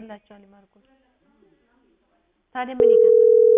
ይገዛላቸዋል ማርቆስ ታዲያ ምን ይገዛል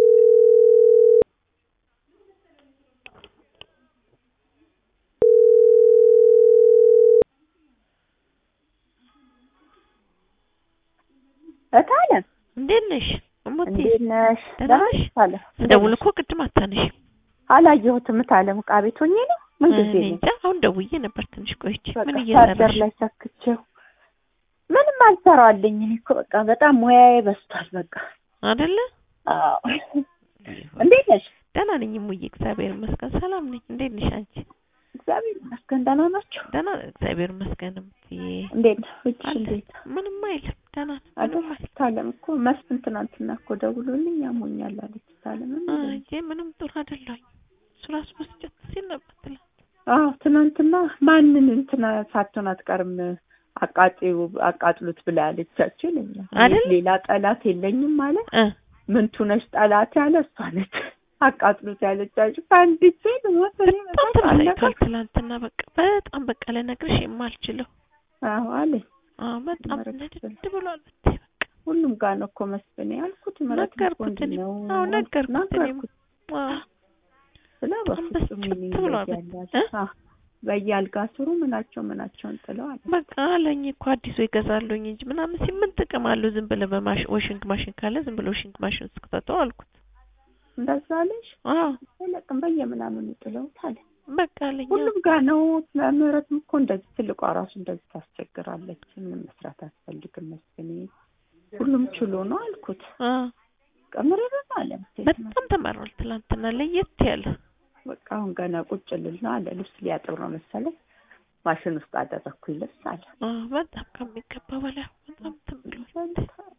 እታለም እንዴት ነሽ እሙቴ እንዴት ነሽ? ደህና ነሽ? ታለ ስደውል እኮ ቅድም አታነሽም አላየሁትም። እታለም ዕቃ ቤት ሆኜ ነው ምን ጊዜ እኔ ነው? እንጃ አሁን ደውዬ ነበር ትንሽ ቆይቼ በቃ ምን ቻርጀር እየሰራሽ ላይ ሰክቼው ምንም አልሰራልኝ። እኔ እኮ በቃ በጣም ሙያዬ በዝቷል። በቃ አይደለ አዎ። እንዴት ነሽ? ደህና ነኝ እሙዬ እግዚአብሔር ይመስገን ሰላም ነኝ እንዴት ነሽ አንቺ እግዚአብሔር ይመስገን ደህና ናቸው። ደህና እግዚአብሔር ይመስገን እምትዬ እንዴት ነው? እጅ አለ እንዴት ምንም አይልም ደህና ነው አይደል? ምንም አይልም ታለም እኮ መስፍን ትናንትና እኮ ደውሎልኝ ያሞኛል አለች። ታለም አይ ምንም ጥሩ አይደለሁኝ እሱ ራሱ መስጨት ሲል ነበር ትላንት አዎ ትናንትና ማንን እንትና ሳትሆን አትቀርም አቃጤው አቃጥሉት ብላ ያለቻቸው ይለኛል። አይደል? ሌላ ጠላት የለኝም ማለት እ ምንቱ ነሽ ጠላት ያለ እሷ ነች። አቃጥሉት ያለቻቸው ከአንዲት ሴት ሞት እኔ በጣም በጣም አለቀ። ተበሳጭቷል ትላንትና በቃ በጣም በቃ ልነግርሽ የማልችለው አዎ አለኝ። አዎ በጣም ምረት ንድድ ብሏል ብታይ በቃ ሁሉም ጋር ነው እኮ መስፍኔ ያልኩት። ምረት እኮ ነገርኩት እንዲህ እኔም። ነው አዎ ነገርኩት እኔም። ነገርኩት አዎ ስለ በጣም በፍጹም በስጭት ምን ብሏል። ይለያል? እ? አዎ በየአልጋ ስሩ ምናቸው ምናቸውን ጥለው አለ። በቃ አለኝ እኮ አዲሱ ይገዛሉኝ እንጂ ምናምን ሲል ምን ጥቅም አለው ዝም ብለህ በማሽን ዋሽንግ ማሽን ካለ ዝም ብሎ ዋሽንግ ማሽን ውስጥ ከተተው አልኩት እንደዛ አለሽ አዎ አይለቅም በየምናምኑ ጥለውት አለ። በቃ አለኝ አዎ። ሁሉም ጋር ነው። ምህረትም እኮ እንደዚህ ትልቋ ራሱ እንደዚህ ታስቸግራለች። ምንም መስራት አያስፈልግም መስፍኔ ሁሉም ችሎ ነው አልኩት። አዎ ቀምረን አለ በጣም ተመሯል ትላንትና ለየት ያለ በቃ አሁን ገና ቁጭ ልል ነው አለ። ልብስ ሊያጥብ ነው መሰለኝ ማሽን ውስጥ አደረግኩኝ ልብስ አለ። አዎ በጣም ከሚገባ በላይ በጣም ተብሏል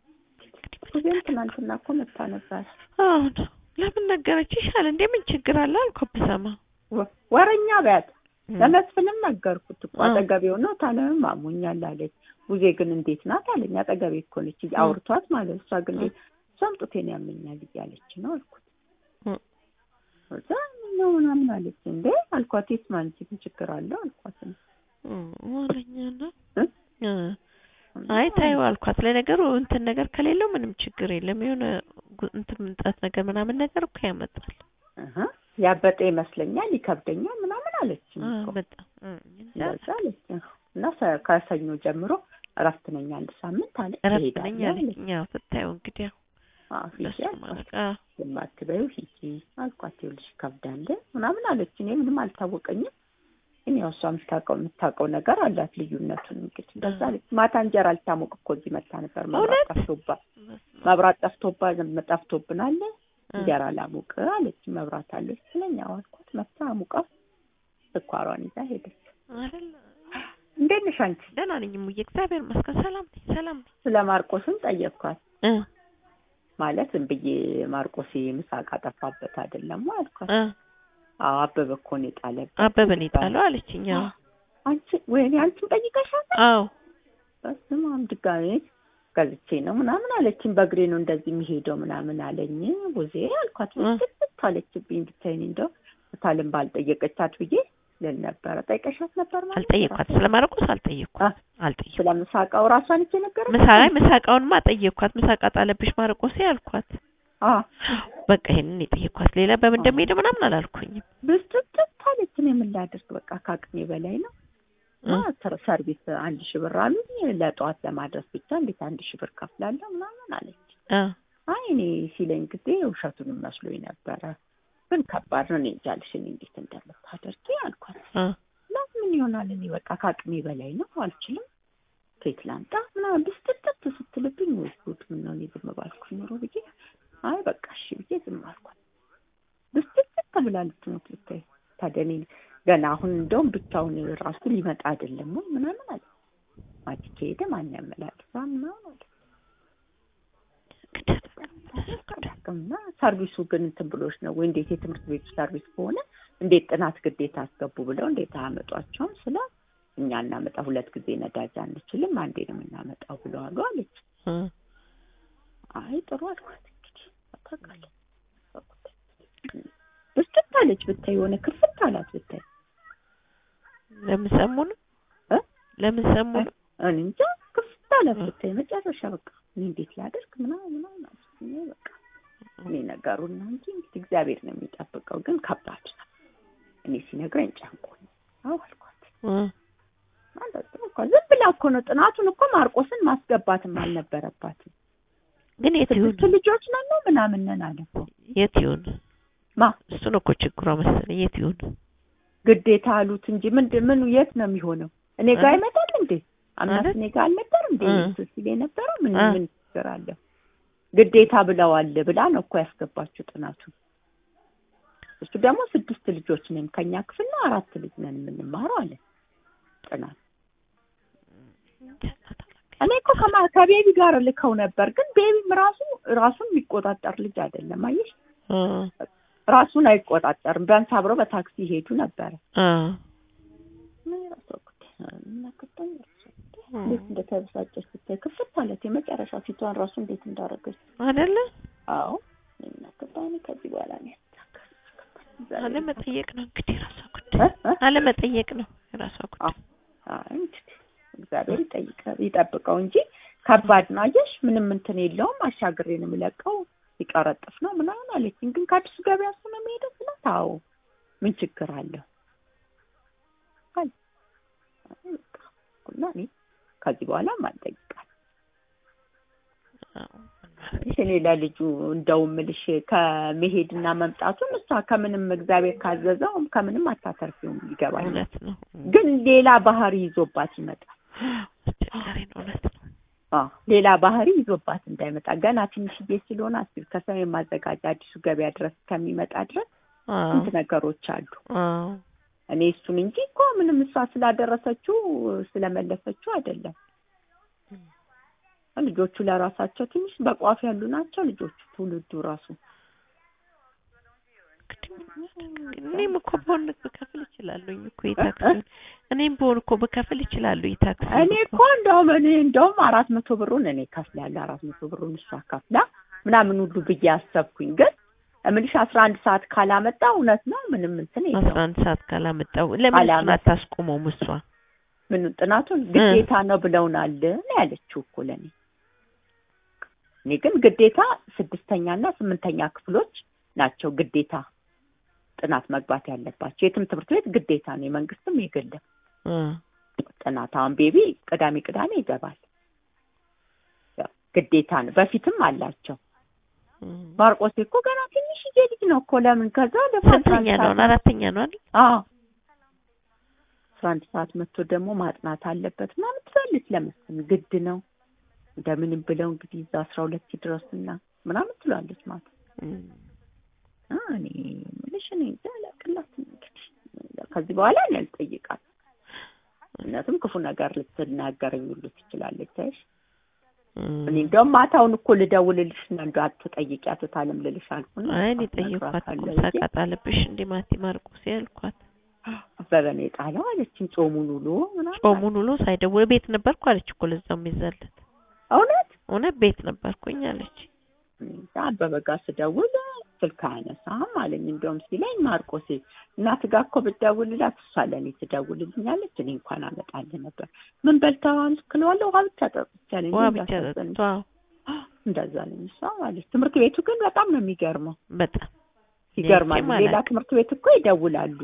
ጊዜም ትናንትና እኮ መታ ነበር። አሁን ለምን ነገረችሽ አለ እንዴ ምን ችግር አለ አልኩ ብሰማ ወ- ወረኛ በያት ለመስፍንም ነገርኩት እኮ አዎ። አጠገቤው ነው ታለምም አሞኛል አለች። ሙዜ ግን እንዴት ናት አለኝ። አጠገቤ እኮ ነች አውርቷት ማለት እሷ ግን እንዴት እሷም ጡቴን ያመኛል እያለች ነው አልኩት። እ። እዛ ነው ምናምን አለች። እንዴ አልኳት የስማ አንቺ ምን ችግር አለው አልኳት። ወለኛ ነው እ? እ አይ ታዩ አልኳት። ለነገሩ እንትን ነገር ከሌለው ምንም ችግር የለም። የሆነ ጉ- እንትን ምንጣት ነገር ምናምን ነገር እኮ ያመጣል። እህ ያበጠ ይመስለኛል ይከብደኛል ምናምን አለች አ እኮ በጣም እ እንጃ እንደዛ አለች። እና ሰ- ከሰኞ ጀምሮ እረፍት ነኝ አንድ ሳምንት አለች። እረፍት ነኝ እሄዳለሁ አለች። አለኝ። ያው ስታየው እንግዲህ ያው አዎ ሂጂ ለሱ አልኳት። ማለት አ የማትበይው ሂጂ አልኳት። ይኸውልሽ ይከብዳል ምናምን አለች። እኔ ምንም አልታወቀኝም። ግን ያው እሷ የምታውቀው የምታውቀው ነገር አላት ልዩነቱን እንግዲህ እንደዛ አለች። ማታ እንጀራ ልታሞቅ እኮ እዚህ መታ ነበር። መብራት እውነት? ጠፍቶባ በስመ አብ። መብራት ጠፍቶባ ጠፍቶብናል እ እንጀራ ላሙቅ አለች። መብራት አለች ስለኛ አልኳት። መታ አሙቃ ስኳሯን ይዛ ሄደች። አይደል እንዴት ነሽ አንቺ? ደህና ነኝ እሙዬ እግዚአብሔር ይመስገን ሰላም ነኝ ሰላም ነኝ ስለ ማርቆስም ጠየቅኳት። እ ማለት ዝም ብዬ ማርቆስ ምሳቃ ጠፋበት አይደለም አልኳት። እ አዎ አበበ እኮ ነው የጣለበት። አበበን የጣለው አለችኝ። አዎ አንቺ ወይኔ አንቺም ጠይቀሻል? አዎ በስመ አብ ድጋሜ ገዝቼ ነው ምናምን አለችኝ። በእግሬ ነው እንደዚህ የሚሄደው ምናምን አለኝ። ቡዜ አልኳት። እ ስት አለችብኝ። ብታይኝ እንደው ታለም ባልጠየቀቻት ብዬ ልል ነበረ። ጠይቀሻት ነበር ማለት አልጠየኳት ስለ ማርቆስ አልጠየኳት አልጠየኳት ስለ ምሳቃው ራሷን እቺ ነገር ምሳ ላይ ምሳቃውንማ ጠየኳት። ምሳቃ ጣለብሽ ማርቆሴ አልኳት። አዎ በቃ ይሄንን የጠየኳት ሌላ በምን እንደሚሄድ ምናምን አላልኩኝም። ብስጥት አለች። እኔ ምን ላድርግ በቃ ከአቅሜ በላይ ነው። እ እና ተር- ሰርቪስ አንድ ሺህ ብር አሉኝ ለጠዋት ለማድረስ ብቻ እንዴት አንድ ሺህ ብር ከፍላለሁ ምናምን አለች። እ አይ እኔ ሲለኝ ጊዜ ውሸቱንም መስሎኝ ነበረ፣ ግን ከባድ ነው። እኔ እንጃ አልሽ እኔ እንዴት እንደምታደርጊ አልኳት። እ እና ምን ይሆናል እኔ በቃ ከአቅሜ በላይ ነው አልችልም፣ ከየት ላምጣ ምናምን ብስትጥት ስትልብኝ ወይ ጉድ ምን ነው እኔ ዝም ባልኩ ኖሮ ብዬ አይ በቃ እሺ ብዬ ዝም አልኳት። ብስትጥት ብላ ልትሞት ብታይ ታዲያ እኔ ገና አሁን እንደውም ብቻውን ራሱ ሊመጣ አይደለም ወይ ምናምን አለ። ማቲ ከሄደ ማን ያመላልሳ ምናምን አለ። እና ሰርቪሱ ግን እንትን ብሎች ነው ወይ እንዴት የትምህርት ቤቱ ሰርቪስ ከሆነ እንዴት ጥናት ግዴታ አስገቡ ብለው እንዴት አያመጧቸውም? ስለ እኛ እናመጣ ሁለት ጊዜ ነዳጅ አንችልም አንዴ ነው የምናመጣው ብለዋሉ አለች። እ አይ ጥሩ አልኳት። እንግዲህ ታውቃለች ብስጭት አለች ብታይ የሆነ ክፍት አላት ብታይ ለምን ሰሙን እ? ለምን ሰሙን እኔ እንጃ ክፍት አላት ብታይ መጨረሻ በቃ እኔ እንዴት ላደርግ ምናምን ምናምን አልኩኝ። በቃ እኔ ነገሩን ነው እንጂ እንግዲህ እግዚአብሔር ነው የሚጠብቀው። ግን ከባድ ነው። እኔ ሲነግረኝ ጨንቆኝ አዎ አልኳት። እ ማለት ነው እኮ ዝም ብላ እኮ ነው ጥናቱን እኮ ማርቆስን ማስገባትም አልነበረባትም። ግን የት ይሁን ስድስት ልጆች ነን ነው ምናምን ነን አለ እኮ የት ይሁን ማ እሱ ነው እኮ ችግሯ መሰለኝ። የት ይሁን ግዴታ አሉት እንጂ ምንድን ምኑ የት ነው የሚሆነው? እኔ ጋር እ? አይመጣል እንዴ? አምናት ማለት? እኔ ጋር አልነበር እንዴ እ። እሱ ሲል የነበረው ምን እ። ምን ችግር አለ? ግዴታ ብለዋል ብላ ነው እኮ ያስገባችው ጥናቱን። እሱ ደግሞ ስድስት ልጆች ነን ከኛ ክፍል ነው አራት ልጅ ነን የምንማረው አለ ጥናት እኔ እኮ ከማ ከቤቢ ጋር ልከው ነበር፣ ግን ቤቢም ራሱ ራሱን የሚቆጣጠር ልጅ አይደለም። አየሽ እ ራሱን አይቆጣጠርም። ቢያንስ አብረው በታክሲ ይሄዱ ነበረ። እ ምን የራሷ ጉዳይ ነው፣ ምን አገባኝ የራሷ ጉዳይ። እንዴት እንደተበሳጨች ብታይ ክፍት ማለት የመጨረሻ ፊቷን ራሱ እንዴት እንዳደረገች። አይደለ አዎ ምን አገባኝ እኔ ከዚህ በኋላ ነው ያስተካከል አለመጠየቅ ነው እንግዲህ የራሷ ጉዳይ አለመጠየቅ ነው የራሷ ጉዳይ። እንግዲህ እግዚአብሔር ይጠይቀ ይጠብቀው እንጂ ከባድ ነው። አየሽ ምንም እንትን የለውም። አሻግሬ ነው የምለቀው ሲቀረጥፍ ነው ምናምን አለችኝ። ግን ከአዲሱ ገበያ እሱ ነው የሚሄደው ስላት፣ አዎ ምን ችግር አለው አለ። አይ በቃ እና እኔ ከዚህ በኋላ ማልጠይቃል እኔ ለልጁ እንደው ምልሽ ከመሄድና መምጣቱን እሷ ከምንም እግዚአብሔር ካዘዘው ከምንም አታተርፊውም ይገባል። እውነት ነው ግን ሌላ ባህሪ ይዞባት ይመጣል። አስቸጋሪ ነው። እውነት ነው። አዎ ሌላ ባህሪ ይዞባት እንዳይመጣ ገና ትንሽዬ ስለሆነ አስቢ ከሰሜን ማዘጋጃ አዲሱ ገበያ ድረስ ከሚመጣ ድረስ አዎ ስንት ነገሮች አሉ። አዎ እኔ እሱን እንጂ እኮ ምንም እሷ ስላደረሰችው ስለመለሰችው አይደለም። ልጆቹ ለራሳቸው ትንሽ በቋፍ ያሉ ናቸው። ልጆቹ ትውልዱ ራሱ እኔም እኮ በሆን ብከፍል እችላለሁ እኮ የታክሲ እኔም በሆን እኮ ብከፍል እችላለሁ የታክሲ እኔ እኮ እንደውም እኔ እንደውም አራት መቶ ብሩን እኔ ከፍላለሁ አራት መቶ ብሩን እሷ ከፍላ ምናምን ሁሉ ብዬ አሰብኩኝ። ግን እምልሽ አስራ አንድ ሰዓት ካላመጣ እውነት ነው ምንም እንትን አስራ የለውም። አንድ ሰዓት ካላመጣው ለምን እሱን አላመጣ- አታስቆመውም? እሷ ምን ጥናቱን ግዴታ ነው ብለውናል ነው ያለችው እኮ ለእኔ። እኔ ግን ግዴታ ስድስተኛና ስምንተኛ ክፍሎች ናቸው ግዴታ ጥናት መግባት ያለባቸው። የትም ትምህርት ቤት ግዴታ ነው፣ የመንግስትም የግልም እ ጥናት። አሁን ቤቢ ቅዳሜ ቅዳሜ ይገባል፣ ያው ግዴታ ነው። በፊትም አላቸው። እ ማርቆስ እኮ ገና ትንሽዬ ልጅ ነው እኮ ለምን ከዛ ደግሞ አስራ ስንተኛ አንድ ነው? ሰዓት- አራተኛ ነው አይደል? አዎ አስራ አንድ ሰዓት መጥቶ ደግሞ ማጥናት አለበት ምናምን ትላለች። ለመስፍን ግድ ነው እንደምንም ብለው እንግዲህ እዛ አስራ ሁለት ድረስና ምናምን ትላለች ማለት እ አ እኔ የምልሽ እኔ እንጃ አላቅላትም እንግዲህ ከዚህ በኋላ እኔ አልጠይቃትም። እውነትም ክፉ ነገር ልትናገረኝ ሁሉ ትችላለች። አይሽ እ እኔ እንደውም ማታውን እኮ ልደውልልሽ እና እንደው አትጠይቂያት ታለም ልልሽ አልኩና አይ እኔ ጠየኳት እኮ ሳቃጣልብሽ እንዴ ማቲ ማርቆስ ያልኳት አበበ ነው የጣለው አለችኝ። ጾሙን ውሎ ምናምን ጾሙን ውሎ ሳይደውል ቤት ነበርኩ አለች እኮ ለዛው የሚዘለት እውነት እውነት ቤት ነበርኩኝ አለች። እዛ አበበ ጋር ስደውል ስልክ አያነሳም አለኝ። እንደውም ሲለኝ ማርቆሴ እናት ጋር እኮ ብትደውልላት እሷ ለእኔ ትደውልልኛለች እኔ እንኳን አመጣልህ ነበር። ምን በልተዋል ክለዋለሁ ውሃ ብቻ ጠጥቻለኝ። ውሃ እንዴ ብቻ እንዳሳዘነኝ። ጠጥቷ እንደዛ ነኝ እሷ ማለት ትምህርት ቤቱ ግን በጣም ነው የሚገርመው። በጣም ይገርማል። ማለት ሌላ ትምህርት ቤት እኮ ይደውላሉ።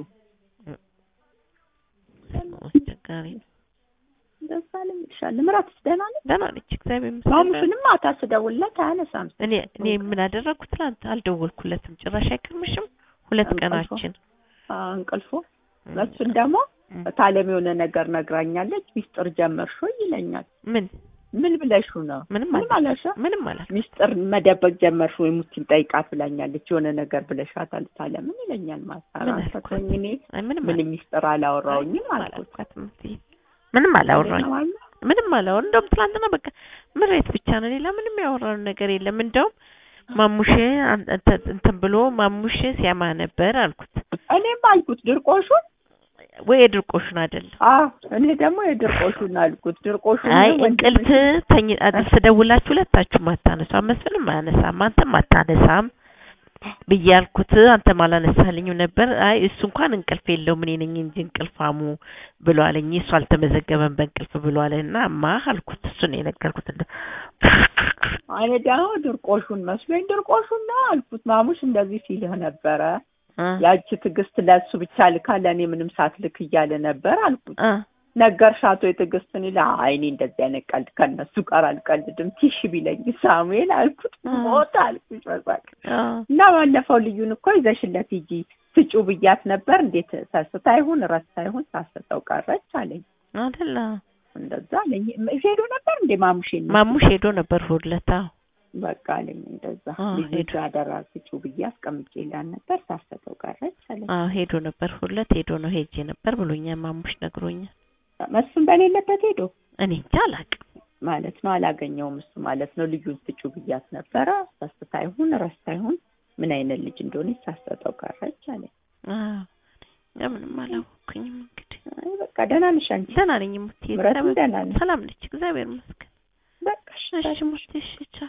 አስቸጋሪ ነው። እንደዛ ነኝ እልሻለሁ። ምራትስ ደህና ነች? ደህና ነች እግዚአብሔር ይመስገን። ማሙሽንም ማታ ስደውልለት አያነሳም። እኔ እኔ ምን አደረግኩ ትናንት አልደወልኩለትም ጭራሽ አይቀርምሽም ሁለት እንቅልፎ? ቀናችን አ፣ እንቅልፎ መስፍን ደግሞ ታለም የሆነ ነገር ነግራኛለች። ሚስጥር ጀመርሽ ወይ ይለኛል። ምን ምን ብለሹ ነው? ምንም ምንም አለ አላልሽም? ምንም አላልኩም። ሚስጥር መደበቅ ጀመርሽ ወይ ሙቲን ጠይቃት ብላኛለች። የሆነ ነገር ብለሻታል ታለምን ይለኛል። ምን ማሳራ አልኳት? ሰጥቶኝ እኔ አይ ምንም ምንም ሚስጥር አላወራውኝም ምንም አልኩት። አላልኳትም። እትዬ ምንም አላወራኝ ምንም አላወራ እንደውም ትናንትና በቃ ምሬት ብቻ ነው። ሌላ ምንም ያወራነው ነገር የለም። እንደውም ማሙሼ አን- እንተ- እንትን ብሎ ማሙሼ ሲያማ ነበር አልኩት። እኔም አልኩት ድርቆሹን። ወይ የድርቆሹን አይደለም አዎ እኔ ደግሞ የድርቆሹን አልኩት። ድርቆሹን አይ ነው ወንድምሽ- እንቅልፍ ተኝ ስደውላችሁ ሁለታችሁም አታነሳም፣ መስፍንም አያነሳም፣ አንተም አታነሳም ብዬ አልኩት። አንተም አላነሳልኝም ነበር። አይ እሱ እንኳን እንቅልፍ የለውም እኔ ነኝ እንጂ እንቅልፋሙ ብሎ አለኝ። እሱ አልተመዘገበም በእንቅልፍ ብሎ አለና ማ አልኩት። እሱ ነው የነገርኩት። እንደ እኔ ደግሞ ድርቆሹን መስሎኝ ድርቆሹን ነው አልኩት። ማሙሽ እንደዚህ ሲልህ ነበረ እ ያቺ ትዕግስት ለእሱ ብቻ ልካ ለእኔ ምንም ሳትልክ እያለ ነበር አልኩት። እ ነገርሻት ወይ ትዕግስትን ይላ አይ እኔ እንደዚህ አይነት ቀልድ ከእነሱ ጋር አልቀልድም ቲሽ ቢለኝ ሳሙኤል አልኩት። እ ሞት አልኩት በሳቅ እ እና ባለፈው ልዩን እኮ ይዘሽለት ሂጂ ስጩ ብያት ነበር። እንዴት ሰስታ ይሁን ረስታ ይሁን ሳሰጠው ቀረች አለኝ። አይደለ እንደዛ አለኝ። ሄዶ ነበር እንዴ ማሙሽ ማሙሽ ሄዶ ነበር ሁለታ በቃ አለኝ። እንደዛ አ፣ ልጁ ሄዶ። አደራ ስጩ ብዬ አስቀምጬላት ነበር ሳሰጠው ቀረች አለኝ። አዎ ሄዶ ነበር ሁለት ሄዶ ነው ሄጄ ነበር ብሎኛል። ማሙሽ ነግሮኛል። መስፍን በሌለበት ሄዶ እኔ እንጃ አላውቅም። ማለት ነው። አላገኘውም እሱ ማለት ነው። ልጁን ስጩ ብያት ነበረ ሳስታ ይሁን ረስታ ይሁን ምን አይነት ልጅ እንደሆነ ሳሰጠው ቀረች አለኝ። አዎ እኔ ምንም አላወኩኝም። እንግዲህ አይ በቃ ደህና ነሽ አንቺ? ደህና ነኝ ሙቴ። ምረትም ደህና ነች? ሰላም ነች፣ እግዚአብሔር ይመስገን። በቃ እሺ፣ እሺ ሙቴ፣ እሺ ቻው።